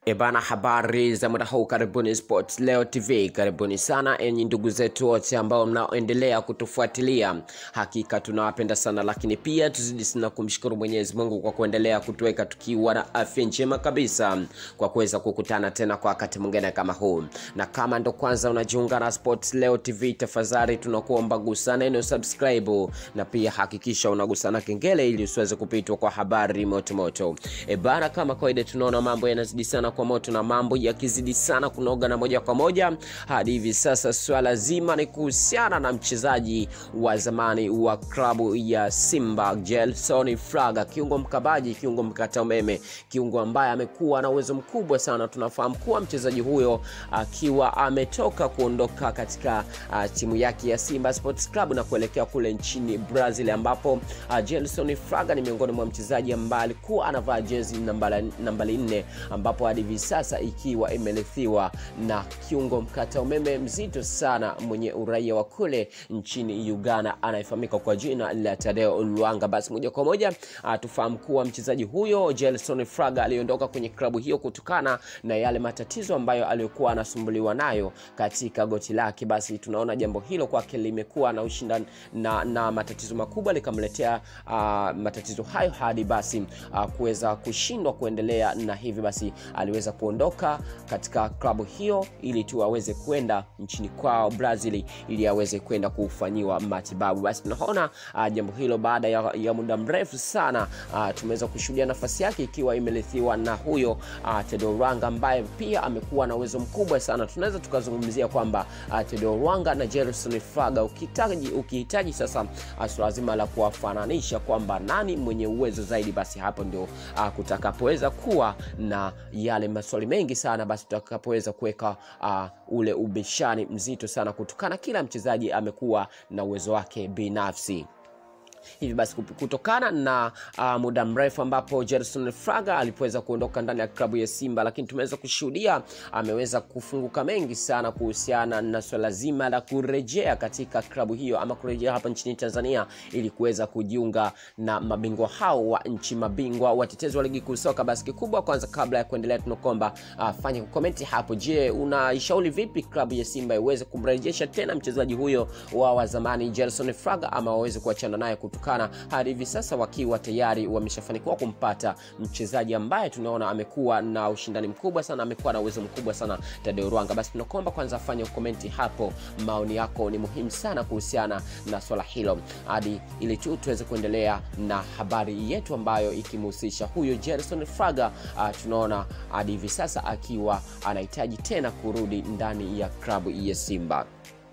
Ebana, habari za muda huu, karibuni Sports Leo TV, karibuni sana enyi ndugu zetu wote ambao mnaoendelea kutufuatilia, hakika tunawapenda sana, lakini pia tuzidi sana kumshukuru Mwenyezi Mungu kwa kuendelea kutuweka tukiwa na afya njema kabisa, kwa kuweza kukutana tena kwa wakati mwingine kama huu. Na kama ndo kwanza unajiunga na Sports Leo TV, tafadhali tunakuomba gusa neno subscribe, na pia hakikisha unagusana kengele ili usiweze kupitwa kwa habari moto moto. Ebana, kama kawaida, tunaona mambo yanazidi sana kwa moto na mambo yakizidi sana kunoga na moja kwa moja hadi hivi sasa, swala zima ni kuhusiana na mchezaji wa zamani wa klabu ya Simba Gelson Fraga, kiungo mkabaji, kiungo mkata umeme, kiungo ambaye amekuwa na uwezo mkubwa sana. Tunafahamu kuwa mchezaji huyo akiwa ametoka kuondoka katika uh, timu yake ya Simba Sports Club na kuelekea kule nchini Brazil, ambapo uh, Gelson Fraga ni miongoni mwa mchezaji ambaye alikuwa anavaa jezi nambari nne ambapo hadi hivi sasa ikiwa imerithiwa na kiungo mkata umeme mzito sana mwenye uraia wa kule nchini Uganda anayefahamika kwa jina la Tadeo Luanga. Basi moja kwa moja tufahamu kuwa mchezaji huyo Gelson Fraga aliondoka kwenye klabu hiyo kutokana na yale matatizo ambayo aliyokuwa anasumbuliwa nayo katika goti lake. Basi tunaona jambo hilo kwake limekuwa na ushindani na, na matatizo makubwa likamletea uh, matatizo hayo hadi basi uh, kuweza kushindwa kuendelea na hivi basi aliweza kuondoka katika klabu hiyo ili tu aweze kwenda nchini kwao Brazil ili aweze kwenda kufanyiwa matibabu. Basi tunaona uh, jambo hilo baada ya, ya muda mrefu sana uh, tumeweza kushuhudia nafasi yake ikiwa imerithiwa na huyo uh, Tedeo Rwanga ambaye pia amekuwa na uwezo mkubwa sana. Tunaweza tukazungumzia kwamba uh, Tedeo Rwanga na Gelson Fraga ukihitaji ukihitaji sasa uh, swala zima la kuwafananisha kwamba nani mwenye uwezo zaidi, basi hapo ndio uh, kutakapoweza kuwa na yale maswali mengi sana basi tutakapoweza kuweka uh, ule ubishani mzito sana kutokana kila mchezaji amekuwa na uwezo wake binafsi hivi basi kutokana na uh, muda mrefu ambapo Gelson Fraga alipoweza kuondoka ndani ya klabu ya Simba, lakini tumeweza kushuhudia ameweza kufunguka mengi sana kuhusiana na swala zima la kurejea katika klabu hiyo ama kurejea hapa nchini Tanzania ili kuweza kujiunga na mabingwa hao wa nchi, mabingwa watetezi wa ligi kuu soka. Basi kikubwa kwanza, kabla ya kuendelea, tunakuomba uh, fanya komenti hapo. Je, unaishauri vipi klabu ya Simba iweze kumrejesha tena mchezaji huyo wa wa zamani Gelson Fraga ama waweze kuachana naye kutokana hadi hivi sasa wakiwa tayari wameshafanikiwa kumpata mchezaji ambaye tunaona amekuwa na ushindani mkubwa sana, amekuwa na uwezo mkubwa sana, Tadeo Rwanga. Basi tunakuomba kwanza fanya komenti hapo, maoni yako ni muhimu sana kuhusiana na swala hilo, hadi ili tu tuweze kuendelea na habari yetu ambayo ikimhusisha huyo Gelson Fraga. Uh, tunaona hadi hivi sasa akiwa anahitaji tena kurudi ndani ya klabu ya Simba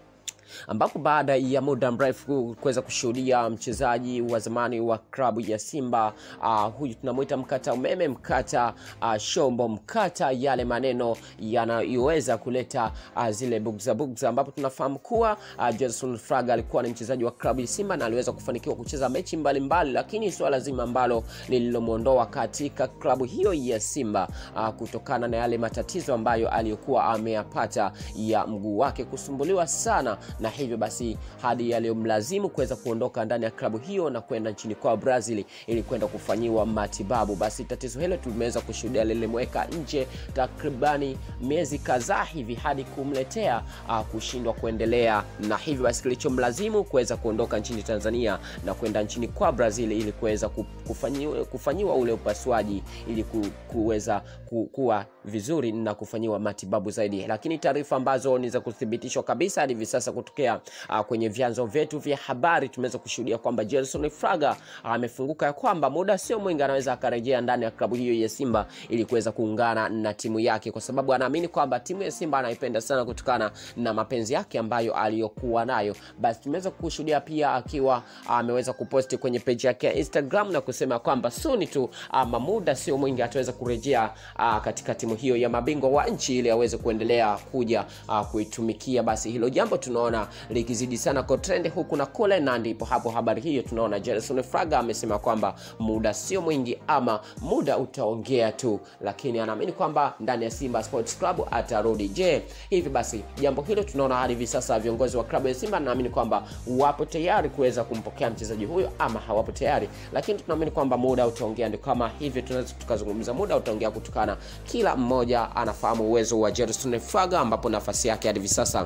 ambapo baada ya muda mrefu kuweza kushuhudia mchezaji wa zamani wa klabu ya Simba uh, huyu tunamwita mkata umeme, mkata uh, shombo, mkata yale maneno yanayoweza kuleta uh, zile bugza bugza, ambapo tunafahamu kuwa uh, Gelson Fraga alikuwa ni mchezaji wa klabu ya Simba na aliweza kufanikiwa kucheza mechi mbalimbali mbali, lakini swala zima ambalo lililomwondoa katika klabu hiyo ya Simba uh, kutokana na yale matatizo ambayo aliyokuwa ameyapata ya mguu wake kusumbuliwa sana na hivyo basi hadi yaliyomlazimu kuweza kuondoka ndani ya klabu hiyo na kwenda nchini kwa Brazil ili kwenda kufanyiwa matibabu. Basi tatizo hilo tumeweza kushuhudia lilimweka nje takribani miezi kadhaa hivi hadi kumletea uh, kushindwa kuendelea, na hivyo basi kilichomlazimu kuweza kuondoka nchini Tanzania na kwenda nchini kwa Brazil ili kuweza kufanyiwa, kufanyiwa ule upasuaji ili kuweza ku, kuwa vizuri na kufanyiwa matibabu zaidi, lakini taarifa ambazo ni za kuthibitishwa kabisa hadi hivi sasa kutokea uh, kwenye vyanzo vyetu vya habari tumeweza kushuhudia kwamba Gelson Fraga amefunguka uh, ya kwamba muda sio mwingi anaweza akarejea ndani ya klabu hiyo ya Simba ili kuweza kuungana na timu yake, kwa sababu anaamini kwamba timu ya Simba anaipenda sana kutokana na mapenzi yake ambayo aliyokuwa nayo. Basi tumeweza kushuhudia pia akiwa ameweza uh, kuposti kwenye page yake ya Instagram na kusema kwamba suni tu ama uh, muda sio mwingi ataweza kurejea uh, katika timu hiyo ya mabingwa wa nchi ili aweze kuendelea kuja uh, kuitumikia. Basi hilo jambo tunaona tumeona likizidi sana kwa trend huku na kule, na ndipo hapo habari hiyo tunaona Gerson Fraga amesema kwamba muda sio mwingi ama muda utaongea tu, lakini anaamini kwamba ndani ya Simba Sports Club atarudi. Je, hivi basi jambo hilo tunaona hadi hivi sasa viongozi wa klabu ya Simba naamini kwamba wapo tayari kuweza kumpokea mchezaji huyo ama hawapo tayari, lakini tunaamini kwamba muda utaongea. Ndio kama hivyo tunaweza tukazungumza, muda utaongea kutokana, kila mmoja anafahamu uwezo wa Gerson Fraga ambapo nafasi yake hadi hivi sasa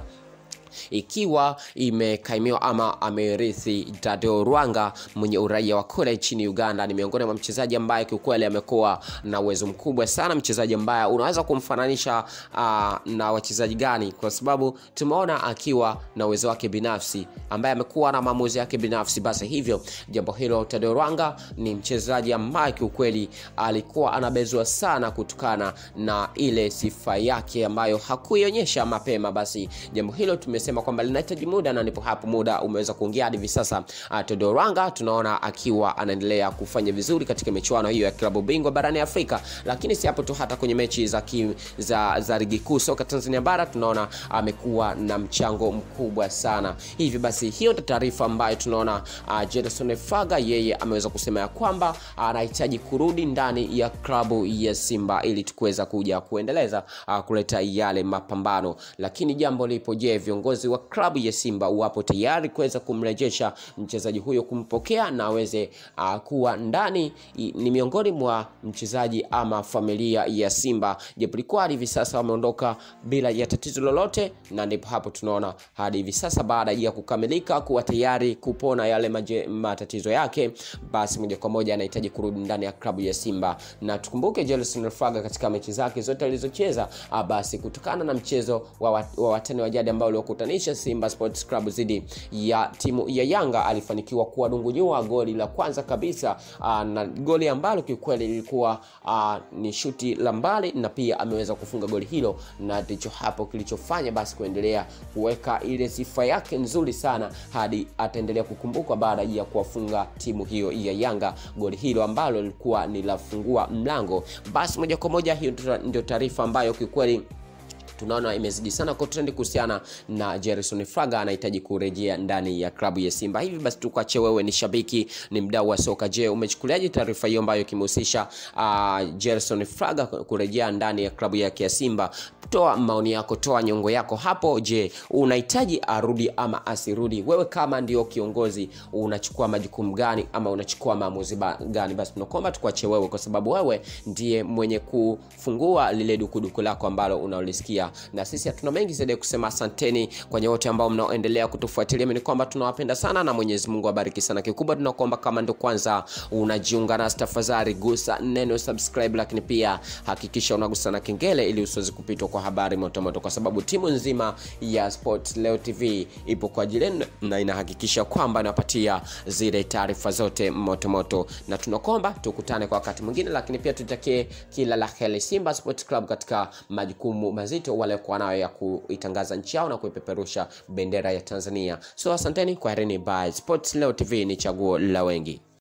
ikiwa imekaimiwa ama amerithi Tadeo Rwanga mwenye uraia wa kule nchini Uganda. Ni miongoni mwa mchezaji ambaye kiukweli amekuwa na uwezo mkubwa sana, mchezaji ambaye unaweza kumfananisha uh, na wachezaji gani? Kwa sababu tumeona akiwa na uwezo wake binafsi, ambaye amekuwa na maamuzi yake binafsi. Basi hivyo jambo hilo, Tadeo Rwanga ni mchezaji ambaye kiukweli alikuwa anabezwa sana kutokana na ile sifa yake ambayo hakuionyesha mapema. Basi jambo hilo tume sema kwamba linahitaji muda na ndipo hapo muda umeweza kuongea hadi hivi sasa. Uh, Todo Rwanga tunaona akiwa anaendelea kufanya vizuri katika michuano hiyo ya klabu bingwa barani Afrika, lakini si hapo tu, hata kwenye mechi za, ki, za, za ligi kuu soka Tanzania bara tunaona amekuwa na mchango mkubwa sana. Hivi basi hiyo ndio taarifa ambayo tunaona uh, Gerson Fraga yeye ameweza kusema ya kwamba anahitaji uh, kurudi ndani ya klabu ya Simba ili tukuweza kuja kuendeleza uh, kuleta yale mapambano, lakini jambo lipo, je, viongozi wa klabu ya Simba wapo tayari kuweza kumrejesha mchezaji huyo, kumpokea na aweze uh, kuwa ndani. Ni miongoni mwa mchezaji ama familia ya Simba, japo ilikuwa hivi sasa wameondoka bila ya tatizo lolote, na ndipo hapo tunaona hadi hivi sasa baada ya kukamilika kuwa tayari kupona yale maje, matatizo yake, basi moja kwa moja anahitaji kurudi ndani ya klabu ya Simba. Na tukumbuke Gerson Fraga katika mechi zake zote alizocheza, basi kutokana na mchezo wa, wa, wa watani wa jadi ambao uliokutanisha Simba Sports Club dhidi ya timu ya Yanga alifanikiwa kuwadungunyua goli la kwanza kabisa, aa, na goli ambalo kiukweli lilikuwa aa, ni shuti la mbali na pia ameweza kufunga goli hilo, na ndicho hapo kilichofanya basi kuendelea kuweka ile sifa yake nzuri sana hadi ataendelea kukumbukwa baada ya kuwafunga timu hiyo ya Yanga goli hilo ambalo lilikuwa ni la fungua mlango. Basi moja kwa moja hiyo ndio taarifa ambayo kiukweli tunaona imezidi sana kwa trend kuhusiana na Gerson Fraga anahitaji kurejea ndani ya klabu ya Simba. Hivi basi tukuache wewe, ni shabiki, ni mdau wa soka. Je, umechukuliaje taarifa hiyo ambayo kimehusisha uh, Gerson Fraga kurejea ndani ya klabu yake ya Simba? Toa maoni yako, toa nyongo yako hapo. Je, unahitaji arudi ama asirudi? Wewe kama ndio kiongozi unachukua majukumu gani ama unachukua maamuzi gani? Basi tunakuomba tukuache wewe, kwa sababu wewe ndiye mwenye kufungua lile dukuduku lako ambalo unaolisikia na sisi hatuna mengi zaidi ya kusema. Asanteni kwa wote ambao mnaoendelea kutufuatilia, ni kwamba tunawapenda sana na Mwenyezi Mungu abariki sana. Kikubwa tunakuomba kama ndo kwanza unajiunga nasi, tafadhali gusa neno subscribe, lakini pia hakikisha unagusa na kengele ili usiweze kupitwa kwa habari motomoto, kwa sababu timu nzima ya Sports Leo TV ipo kwa ajili na inahakikisha kwamba inapatia zile taarifa zote motomoto, na tunakuomba tukutane kwa wakati mwingine, lakini pia tutakie kila la heri Simba Sports Club katika majukumu mazito waliokuwa nayo ya kuitangaza nchi yao na kuipeperusha bendera ya Tanzania. So asanteni, kwaherini. Bye. Sports Leo TV ni chaguo la wengi.